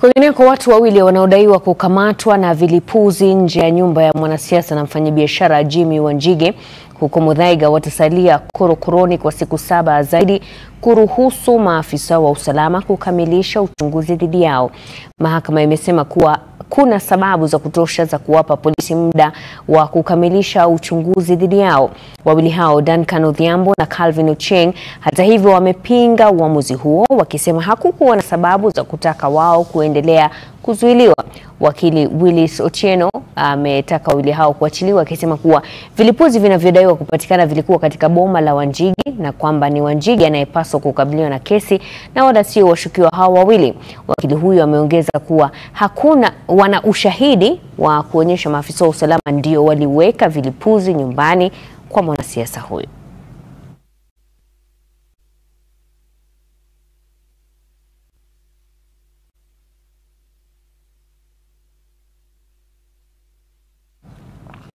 Kwingineko, watu wawili wanaodaiwa kukamatwa na vilipuzi nje ya nyumba ya mwanasiasa na mfanyabiashara Jimmy Wanjigi huko Muthaiga watasalia korokoroni kwa siku saba zaidi kuruhusu maafisa wa usalama kukamilisha uchunguzi dhidi yao. Mahakama imesema kuwa kuna sababu za kutosha za kuwapa polisi muda wa kukamilisha uchunguzi dhidi yao. Wawili hao Duncan Odhiambo na Calvin Ochieng, hata hivyo, wamepinga uamuzi huo wakisema hakukuwa na sababu za kutaka wao kuendelea kuzuiliwa. Wakili Willis Otieno ametaka wawili hao kuachiliwa akisema kuwa vilipuzi vinavyodaiwa kupatikana vilikuwa katika boma la Wanjigi na kwamba ni Wanjigi anayepaswa kukabiliwa na kesi na wala sio washukiwa hao wawili. Wakili huyo ameongeza kuwa hakuna wana ushahidi wa kuonyesha maafisa wa usalama ndio waliweka vilipuzi nyumbani kwa mwanasiasa huyo.